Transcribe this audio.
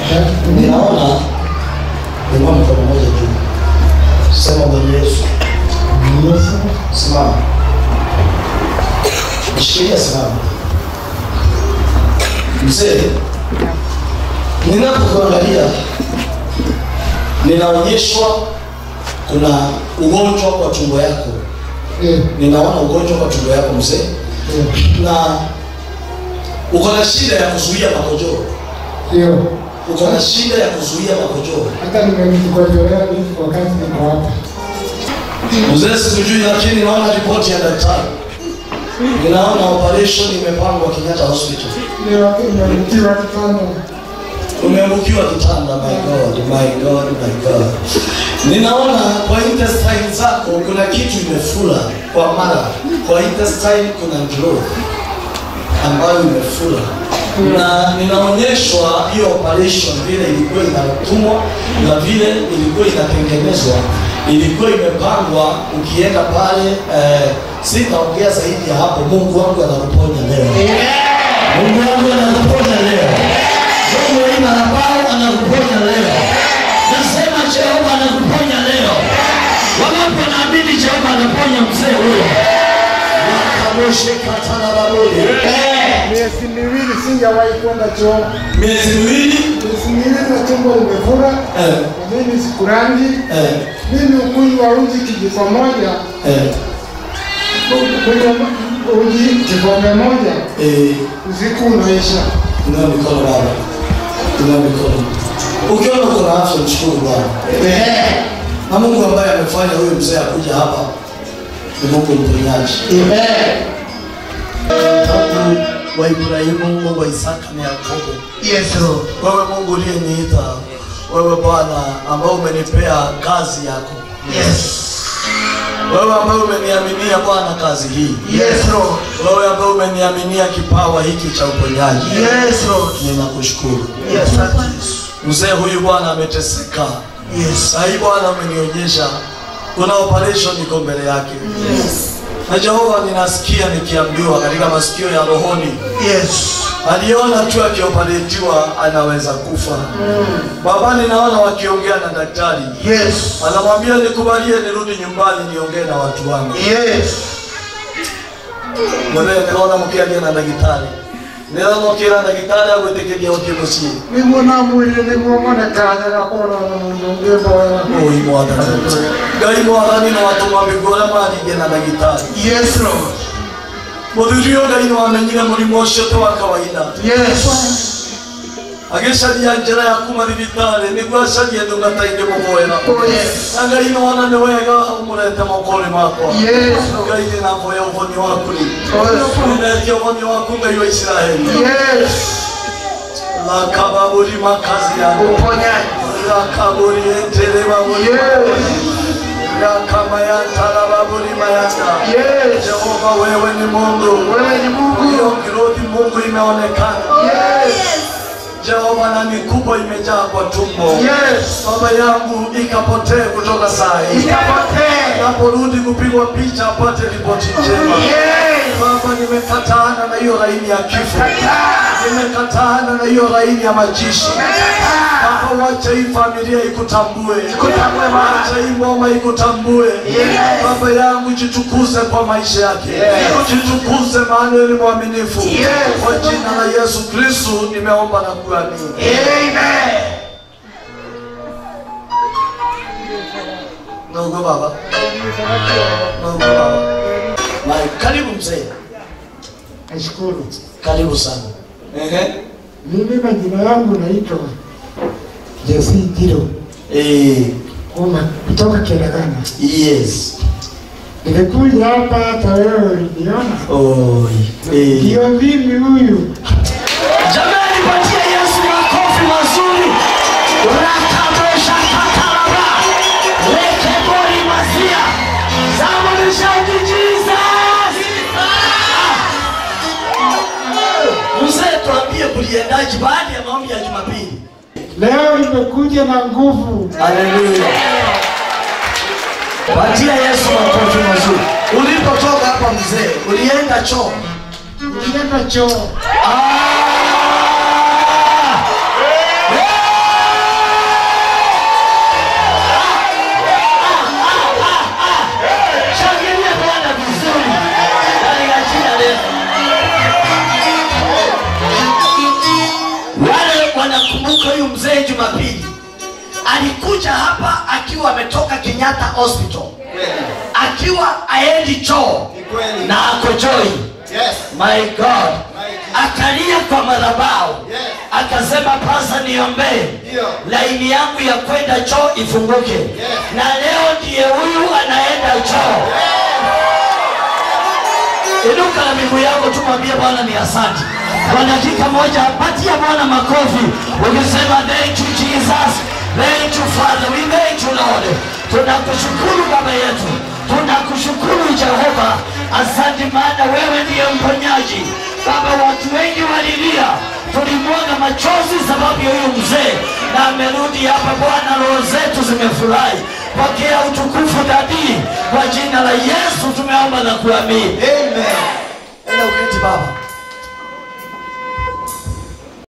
Ninaona inua mkono mmoja juu, sema Bwana Yesu, Yesu, simama, nishikilia, simama. Mzee, ninapokuangalia ninaonyeshwa kuna ugonjwa kwa tumbo yako, eh, ninaona ugonjwa kwa tumbo yako mzee, eh, na uko na shida ya kuzuia makojoo, ndio. uko na shida ya kuzuia makojoo. Hata nimejikojolea hivi wakati niko hapa. Mzee sikujui, lakini naona ripoti ya daktari, ninaona operation imepangwa Kenyatta Hospital. Ndio nimetiwa kitanda. Umeangukiwa kitanda. My God, my God, my God. Ninaona kwa intestine zako kuna kitu imefura kwa mara, kwa intestine kuna growth ambayo imefura na ninaonyeshwa hiyo operation vile ilikuwa inatumwa na vile ilikuwa inatengenezwa, ilikuwa imepangwa. Ukienda pale eh, sitaongea zaidi ya hapo. Mungu wangu anakuponya leo. Mungu wangu anakuponya leo. Mungu wangu anapao anakuponya leo. Nasema Jehova anakuponya leo. Wangapi wanaamini Jehova anaponya mzee huyo? Wakamoshe katana babuli. Eh, Miezi miwili sijawahi kwenda choo. miezi miwili Miezi miwili na tumbo limefura. eh, Na mimi sikurangi. eh, Mimi ukunywa uji kijiko moja. eh, Kunywa uji kikombe moja. eh, Usiku unaisha. inua mikono baba, inua mikono. Ukiona uko na afya mshukuru Bwana. Na Mungu ambaye amefanya huyu mzee akuja hapa ni Mungu mponyaji. Mungu wa Ibrahimu, Mungu wa Isaka na Yakobo. Yes, Lord. Wewe Mungu uliyeniita, wewe Bwana ambao umenipea kazi yako, Yes. wewe ambaye umeniaminia Bwana kazi hii, Yes, Lord. wewe ambaye umeniaminia kipawa hiki cha uponyaji, Yes, Lord. ninakushukuru. Yes, Lord. Mzee huyu Bwana ameteseka, Yes. saa hii Bwana umenionyesha kuna operation iko mbele yake. Na Jehova, ninasikia nikiambiwa katika masikio ya rohoni Yes. aliona tu akioperetiwa anaweza kufa. Baba, ninaona wakiongea na daktari, Yes. anamwambia nikubalie nirudi nyumbani niongee na watu wangu. Yes. Mwenyewe ninaona mkialia na daktari, ninaona mkialia na daktari agwetekeria uthi muciĩ Niguo na mwĩrĩ nĩguo monekane gakora mũndũ ũngĩ mboya. oi mwathani ngai mwathani no atũma mĩguo ũrĩa maringe na daktari Yes, Lord. mũthuri ũyũ ngai no amenyire mũrimũ ũcio ti wa kawaida Yes. agĩcaria njĩra ya kuma thibitarĩ nĩguo acarie ndungata-inĩ mũmwega Oh, yes. na ngai no ona nĩ wega ũmũrete moko-inĩ makwa Yes, Lord. ngai nĩ naboya ũhoni waku rĩ Oh, yes. nĩnetia ũhoni waku ngai wa isiraeli Yes. lakababuri makazi yako Uponyaji. lakaburi entere baburi Yes. yakamayantara mayanda Yes. jehova wewe ni mungu Wewe ni Mungu. hiyo kirodi mungu imeonekana Yes. jehova na mikubwa imejaa kwa tumbo Yes. baba yangu ikapotee kutoka saa hii Ikapotee. naporudi kupigwa picha apate ripoti njema Yes. baba nimekataana na hiyo laini ya kifo Kataa. nimekataana na hiyo laini ya majishi Kataa. Baba, wacha hii familia ikutambue, Ikutambue Bwana. wacha hii ngoma ikutambue. Yes. Baba yangu, jitukuze kwa maisha yake, Yes. jitukuze maana wewe ni mwaminifu. Yes. Kwa jina la Yesu Kristo nimeomba na kuamini. Amen. Ndugu baba, ndugu baba, Mai, karibu mzee, Nashukuru. karibu sana. Ehe. Mimi majina yangu naitwa Jesse Jiro Eh, Kuma kutoka Kerekana. yes. Nimekuja hapa hata wewe uliniona. Oi. Eh. Ndio mimi huyu. Jamani, patia Yesu makofi mazuri. Rakabesha kataraba. Lekebori mazia. Somebody shout Jesus. Mzee, tuambie kuliendaje baada ya maombi ya Jumapili? Leo nimekuja na nguvu. Haleluya. Patia Yesu makofi mazuri. Ulipotoka hapa mzee, ulienda choo? Nilienda choo. Ah! wanakumbuka huyu mzee Jumapili alikuja hapa akiwa ametoka Kenyatta Hospital akiwa aendi choo Ni kweli. na akojoi Yes. my god akalia kwa madhabahu Yes. akasema pasa niombee Ndio. laini yangu ya kwenda choo ifunguke na leo ndiye huyu anaenda choo inuka na miguu yako tu mwambie bwana ni asante kwa dakika moja patia bwana makofi ukisema thank you jesus thank you father we thank you lord tunakushukuru baba yetu tunakushukuru jehova asante maana wewe ndiye mponyaji baba watu wengi walilia tulimwaga machozi sababu ya huyu mzee na amerudi hapa bwana roho zetu zimefurahi pokea utukufu dadii kwa jina la yesu tumeomba na kuamini Amen.